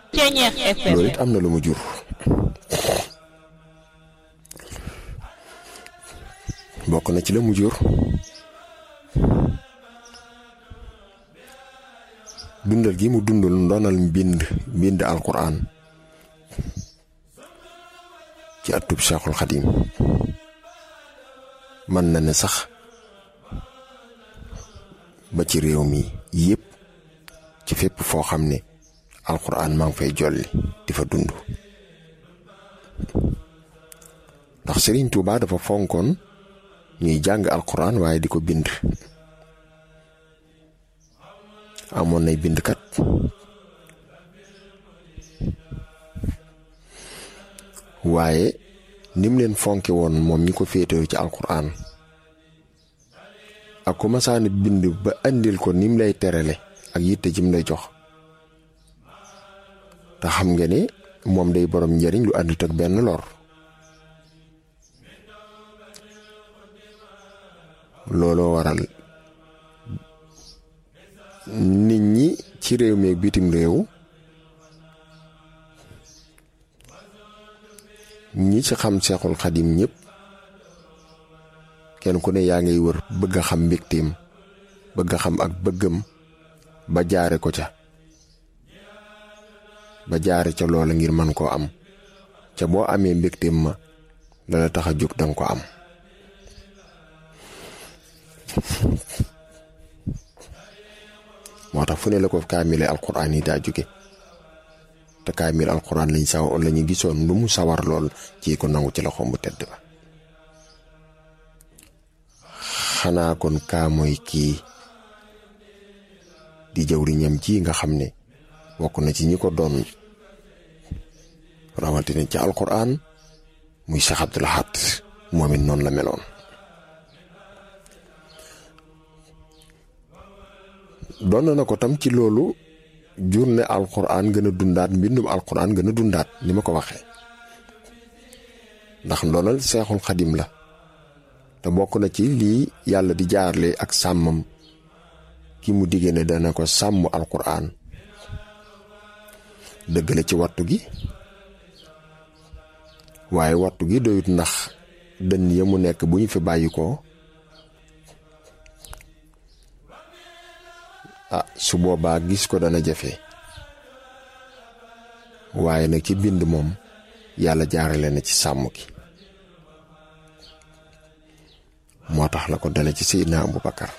Ceñeex FM loolu it am na lu mu jur bokk na ci la mu jur dundal gi mu dundal ndonal mbind mbind alquran ci atub Cheikhul Xadim mën na ne sax ba ci réew mi yépp ci fépp foo xam ne alquran maa ngi fay jolli di fa dund ndax Serigne Touba dafa fonkoon ñuy jàng alquran waaye di ko bind amoon nay bindkat waaye nim leen fonke woon moom ñi ko féetewu ci alquran ak ku masaani bind ba andil ko nim lay terale ak yitte jim lay jox te xam nga ne moom day borom njariñ lu àndut ak benn lor looloo waral nit ñi ci réew mi ak bitim réew ñi ci xam seexul xadim ñëpp kenn ku ne yaa ngay wër bëgg a xam mbégteem bëgg a xam ak bëggam ba jaare ko ca ba jaare ca loola ngir man koo am ca boo amee mbégteem ma la la tax a jóg danga ko am moo tax fu ne la ko kaamile alquran yi daa jóge te kaamil alquran lañ saw la ñu gisoon lu mu sawar lool ci ko nangu ci loxoom bu tedd ba xanaa kon kaa mooy kii di jëwriñam ji nga xam ne bokk na ci ñi ko doon rawatina ci alquran muy Cheikh Abdoul Ahad moom it noonu la meloon doon na ko tam ci loolu journée alquran gën a dundaat mbindum alquran gën a dundaat ni ma ko waxee ndax ndonal seexul xadim la te bokk na ci lii yàlla di jaarle ak sàmmam ki mu diggee ne dana ko sàmm alquran dëgg la ci wattu gi waaye wattu gi doyut ndax dënn ya mu nekk bu ñu fi bàyyi ko ah su boobaa gis ko dana jafe waaye nag ci bind moom yàlla jaarale na ci sàmm gi moo tax la ko dale ci Seydina Abu Bakar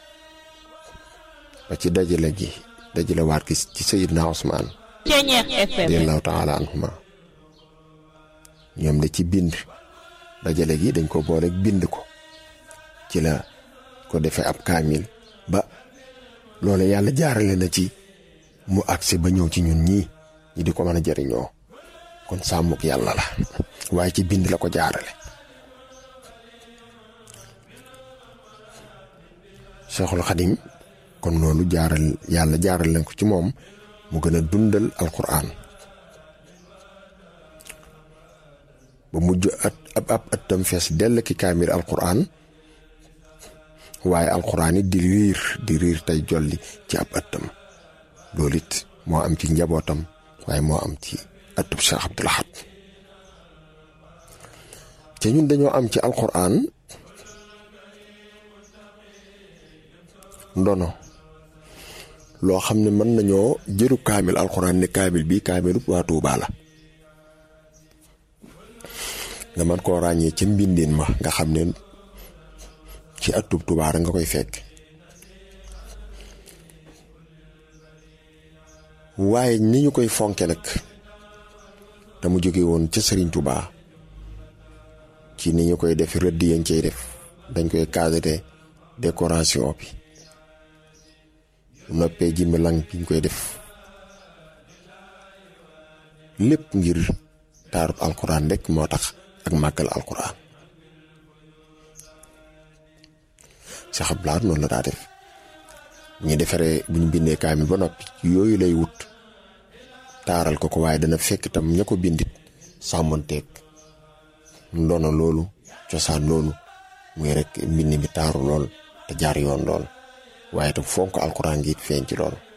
ba ci dajale gi dajale waat gi ci Seydina Usmaan Ceñeex FM radiyallaahu taala anhuma ñoom de ci bind dajale gi dañ ko boole bind ko ci la ko defee ab kaamil ba loole yàlla jaarale na ci mu agsi ba ñëw ci ñun ñii ñi di ko mën a jëriñoo kon sàmmuk yàlla la waaye ci bind la ko jaarale Cheikhul Xadim kon loolu jaaral yàlla jaaral leen ko ci moom mu gën a dundal alquran ba mujj at ab ab ëttam fees dell ki kaamil alquran waaye alquran it di riir di riir tey jolli ci ab ëttam loolu it moo am ci njabootam waaye moo am ci ëttub Cheikh Abdoul Ahad te ñun dañoo am ci alquran ndono loo xam ne mën nañoo jëru kaamil alquran ne kaamil bi kaamilu waa Tuubaa la nga mën koo ràññee ca mbindin ma nga xam ne ci atub Tuubaa nga koy fekk waaye ni ñu koy fonke nag te mu jóge woon ca Sëriñ Tuubaa ci ni ñu koy def rëdd yañ cay def dañ koy cadré décoration bi noppee jimbi lang bi ñu koy def lépp ngir taarub alquran rek moo tax ak màggal alquran Cheikh Abdoul Ahad noonu la daa def ñu defaree bu ñu bindee kaamil ba noppi yooyu lay wut taaral ko ko waaye dana fekk tam ña ko bindit sàmmonteeg ndono loolu cosaan loolu muy rek mbind mi taaru lool te jaar yoon lool waaye tam fonk alquran gi feeñ ci lool